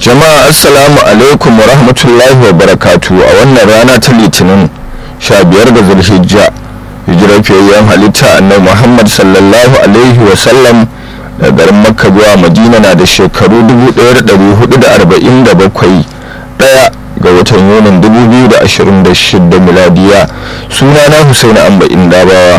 jama'a assalamu alaikum wa rahmatullahi wa barakatu a wannan rana ta litinin 15 ga zulhijja hijirar fiyayyen halitta annabi muhammad sallallahu alaihi wa sallam da garin makka zuwa madina na da shekaru 1447 daya ga watan yunin 2026 miladiya sunana husaini amba indabawa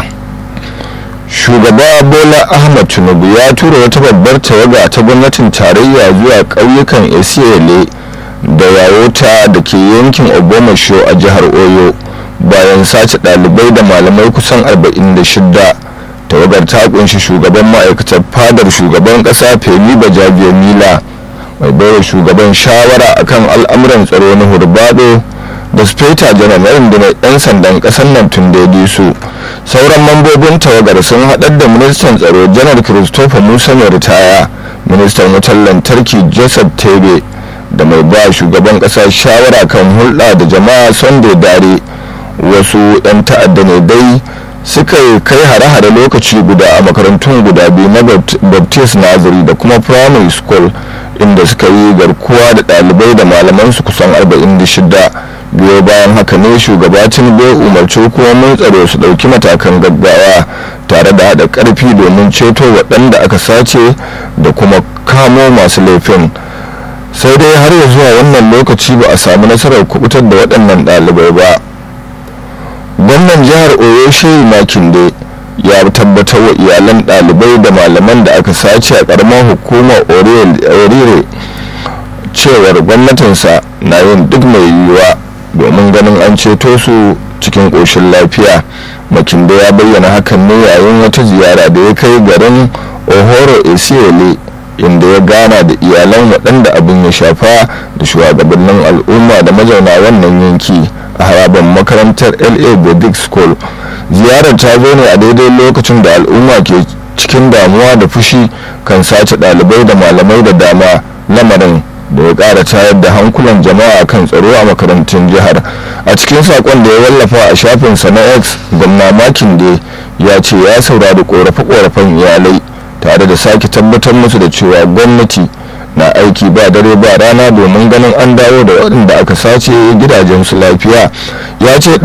shugaba bola ahmad tinubu ya tura wata babbar tawaga ta gwamnatin tarayya zuwa ƙauyukan esiele da yayota da ke yankin obomasho a jihar oyo bayan sace ɗalibai da malamai kusan 46 tawagar ta kunshi shugaban ma'aikatar fadar shugaban ƙasa femi bajabiya mila mai baiwa shugaban shawara akan al'amuran tsaro na hurbado da speta janar na rundunar 'yan sandan kasar nan tun daidai su sauran mambobin tawagar sun haɗar da ministan tsaro janar christopher musa mai ritaya ministan wutar lantarki joseph tebe da mai ba shugaban ƙasa shawara kan hulɗa da jama'a sunday dare wasu 'yan ta'adda ne dai suka kai hare-hare lokaci guda a makarantun guda biyu na baptist nazari da kuma primary school inda suka yi garkuwa da ɗalibai da malamansu kusan 46 biyo bayan haka ne shugaba tinubu umarci hukumomin tsaro su ɗauki matakan gaggawa tare da haɗa ƙarfi domin ceto waɗanda aka sace da kuma kamo masu laifin sai dai har ya zuwa wannan lokaci ba a samu nasarar kubutar da waɗannan ɗalibai ba gwamnan jihar oyo shehu makinde ya tabbatar wa iyalan ɗalibai da malaman da aka sace a ƙaramar hukumar orire cewar gwamnatinsa na yin duk mai yiwuwa domin ganin an ceto su cikin ƙoshin lafiya makindo ya bayyana hakan ne yayin wata ziyara da ya kai garin ohoro esiole inda ya gana da iyalan waɗanda abin ya shafa da shugabannin al'umma da mazauna wannan yanki a harabar makarantar la bodic school ziyarar ta zo ne a daidai lokacin da al'umma ke cikin damuwa da fushi kan sace ɗalibai da malamai da dama lamarin da ya ƙara tayar da hankulan jama'a kan tsaro a makarantun jihar a cikin saƙon da ya wallafa a shafinsa na x gwamna makin da ya ce ya saurari ƙorafe-ƙorafen iyalai tare da sake tabbatar musu da cewa gwamnati na aiki ba dare ba rana domin ganin an dawo da waɗanda aka sace gidajensu lafiya ya ce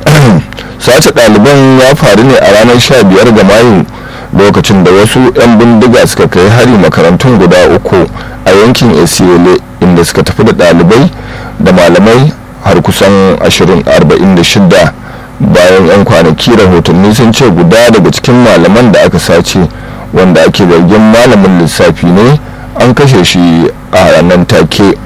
sace ɗaliban ya faru ne a ranar 15 ga mayu lokacin da wasu 'yan bindiga suka kai hari makarantun guda uku a yankin esiole inda suka tafi da ɗalibai da malamai har kusan 46 bayan 'yan kwanaki rahotanni sun ce guda daga cikin malaman da aka sace wanda ake zargin malamin lissafi ne an kashe shi a ranar take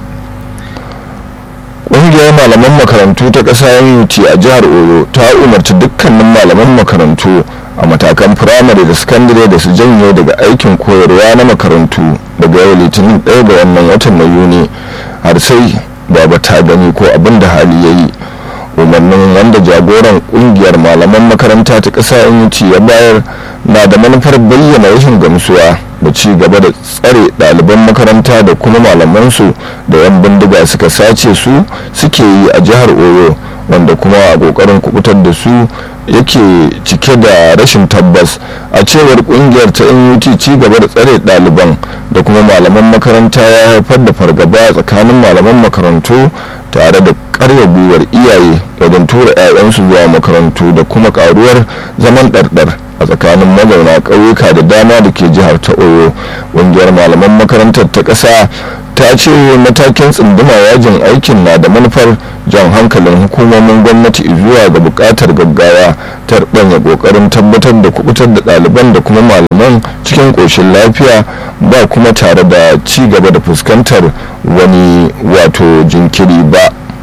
ƙungiyar malaman makarantu ta ƙasa unity a jihar oyo ta umarci dukkanin malaman makarantu a matakan firamare da sakandare da su janye daga aikin koyarwa na makarantu daga yau litinin ɗaya ga wannan watan na yuni har sai baba ta gani ko abin da hali ya yi umarnin wanda jagoran kungiyar malaman makaranta ta ƙasa unity ya bayar na da manufar bayyana rashin gamsuwa da ci gaba da tsare ɗaliban makaranta da kuma malamansu da 'yan bindiga suka sace su suke yi a jihar oyo wanda kuma a ƙoƙarin kubutar da su yake cike da rashin tabbas a cewar kungiyar ta nut ci gaba da tsare ɗaliban da kuma malaman makaranta ya haifar da fargaba tsakanin malaman makarantu tare da karya gwiwar iyaye wajen tura 'ya'yansu zuwa makarantu da kuma karuwar zaman ɗarɗar a tsakanin mazauna ƙauyuka da dama da ke jihar ta oyo ƙungiyar malaman makarantar ta ƙasa ta ce matakin tsunduma yajin aikin na da manufar jan hankalin hukumomin gwamnati zuwa ga buƙatar gaggawa ta ɗanya ƙoƙarin tabbatar da kubutar da ɗaliban da kuma malaman cikin ƙoshin lafiya ba kuma tare da ci gaba da fuskantar wani wato jinkiri ba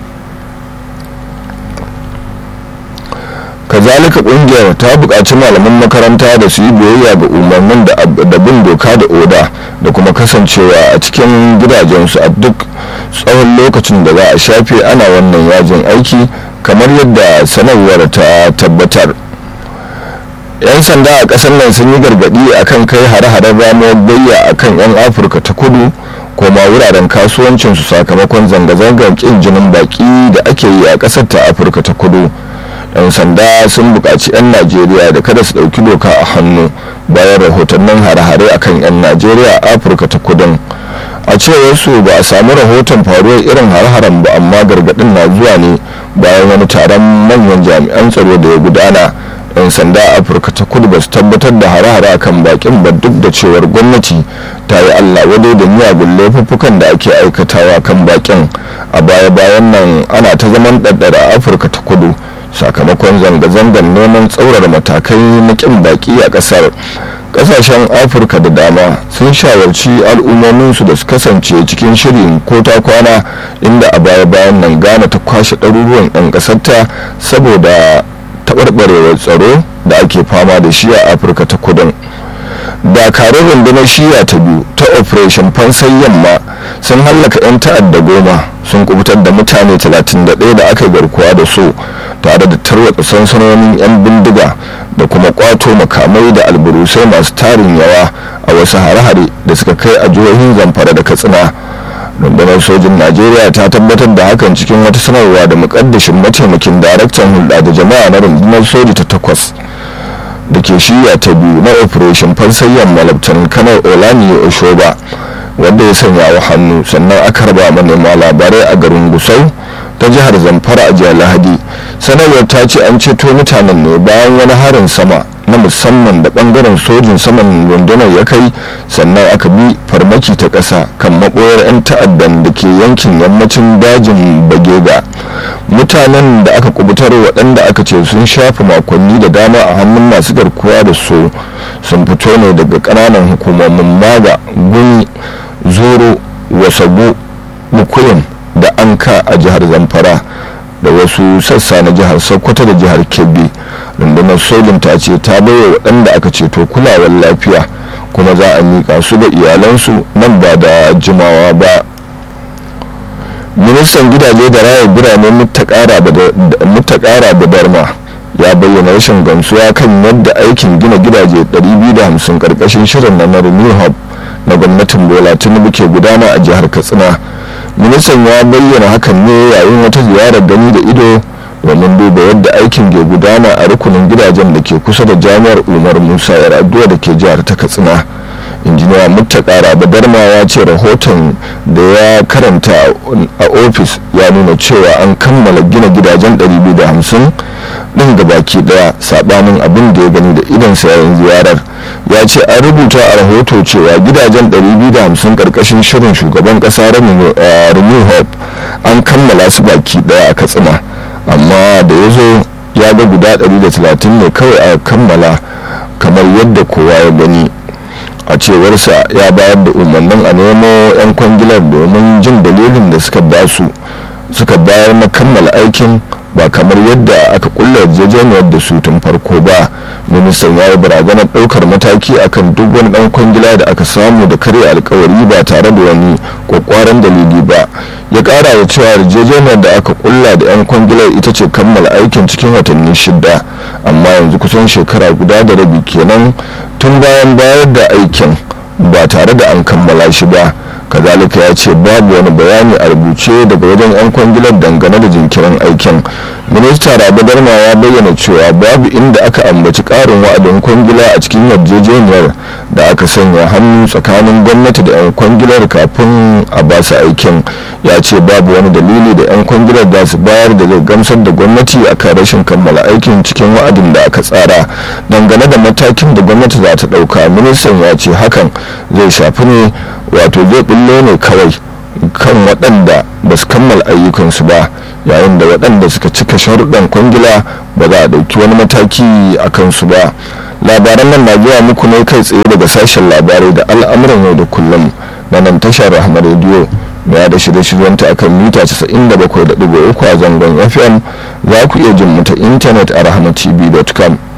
kazalika kungiyar ta buƙaci malaman makaranta da su yi biyayya ga umarnin da bin doka da oda da kuma kasancewa a cikin gidajensu a duk tsawon lokacin da za a shafe ana wannan yajin aiki kamar yadda sanarwar ta tabbatar 'yan sanda a ƙasar nan sun yi gargaɗi akan kai hare-haren ramuwar gayya akan 'yan afirka ta kudu koma wuraren kasuwancinsu sakamakon zanga-zangar ƙin jinin baƙi da ake yi a ƙasar ta afirka ta kudu 'yan sanda sun buƙaci 'yan najeriya da kada su ɗauki doka a hannu bayan rahotannin hare-hare akan 'yan najeriya a afirka ta kudin a a cewar su ba a samu rahoton faruwar irin har-haren ba amma gargadin na zuwa ne bayan wani taron manyan jami'an tsaro da ya gudana yan sanda a afirka ta kudu ba su tabbatar da hare-hare kan bakin ba duk da cewar gwamnati ta yi allah wadai da miyagun laifuffukan da ake aikatawa kan bakin a baya-bayan nan ana ta zaman ɗaɗɗara a afirka ta kudu sakamakon zanga-zangar neman tsaurara matakai na kin baki a ƙasar kasashen afirka da dama sun shawarci al'ummominsu da su kasance cikin shirin ko ta kwana inda a baya-bayan nan ghana ta kwashe ɗaruruwan 'yan ƙasarta saboda taɓarɓarewar tsaro da ake fama da shi a afirka ta kudin dakarun rundunar shiya ta biyu ta operation fansai yamma sun hallaka 'yan ta'adda goma sun kubutar da mutane 31 da aka garkuwa da su tare da tarwatsa sansanonin 'yan bindiga da kuma kwato makamai da alburusai masu tarin yawa a wasu hare-hare da suka kai a jihohin zamfara da katsina rundunar sojin najeriya ta tabbatar da hakan cikin wata sanarwa da mukaddashin mataimakin daraktan hulɗa da jama'a na rundunar soji ta takwas da ke shiya ta biyu na operation fansayyan malabtan kanar olani oshoba wanda ya sanya wa hannu sannan aka raba manema labarai a garin gusau ta jihar zamfara a jihar lahadi sanarwar ta ce an ceto mutanen ne bayan wani harin sama na musamman da bangaren sojin saman rundunar ya kai sannan aka bi farmaki ta ƙasa kan maɓoyar 'yan ta'addan da ke yankin yammacin dajin bagega mutanen da aka kubutar waɗanda aka ce sun shafe makonni da dama a hannun masu garkuwa da su sun fito ne daga ƙananan hukumomin maga guni zoro wasagu mukuyin da anka a jihar zamfara da wasu sassa na jihar sokoto da jihar kebbi rundunar sojin ta ce ta baiwa waɗanda aka ceto kulawar lafiya kuma za a miƙa su ga iyalansu nan ba da jimawa ba ministan gidaje da raya birane mutakara da darma ya bayyana rashin gamsuwa kan yadda aikin gina gidaje 250 karkashin shirin na renew hub na gwamnatin bola tinubu ke gudana a jihar katsina ministan ya bayyana hakan ne yayin wata ziyarar gani da ido domin duba yadda aikin ke gudana a rukunin gidajen da ke kusa da jami'ar umar musa yar'adua da ke jihar ta katsina injiniya mutakara badarma ya ce rahoton da ya karanta a ofis ya nuna cewa an kammala gina gidajen 250 din baki daya sabanin abin da ya gani da idansa yayin ziyarar ya ce an rubuta a rahoto cewa gidajen 250 karkashin shirin shugaban kasa renew hope an kammala su baki daya a katsina amma da ya zo ya ga guda 130 ne kawai a kammala kamar yadda kowa ya gani a cewarsa ya bayar da umarnin a nemo 'yan kwangilar domin jin dalilin da suka basu suka bayar na kammala aikin ba kamar yadda aka kulla yarjejeniyar da su tun farko ba ministan ya yi barazanar ɗaukar mataki akan duk wani ɗan kwangila da aka samu da karya alkawari ba tare da wani kwakwaran dalili ba ya ƙara da cewa yarjejeniyar da aka kulla da 'yan kwangilar ita ce kammala aikin cikin watanni shida amma yanzu kusan shekara guda da rabi kenan tun bayan bayar da aikin ba tare da an kammala shi ba kazalika ya ce babu wani bayani a rubuce daga wajen 'yan kwangilar dangane da jinkirin aikin minista rabu darma ya bayyana cewa babu inda aka ambaci karin wa'adin kwangila a cikin yarjejeniyar da aka sanya hannu tsakanin gwamnati da 'yan kwangilar kafin a ba su aikin ya ce babu wani dalili da 'yan kwangilar za su bayar da zai gamsar da gwamnati akan rashin kammala aikin cikin wa'adin da aka tsara dangane da matakin da gwamnati za ta ɗauka ministan ya ce hakan zai shafi ne wato zai bullo ne kawai kan waɗanda ba su kammala ayyukansu ba yayin da waɗanda suka cika sharuɗan kwangila ba za a ɗauki wani mataki a kansu ba labaran nan na zuwa muku ne kai tsaye daga sashen labarai da al'amuran yau da kullum na nan tashar rahama rediyo da da shirye-shiryenta akan mita 97.3 a zangon fm za ku iya jin mu ta intanet a rahamatv.com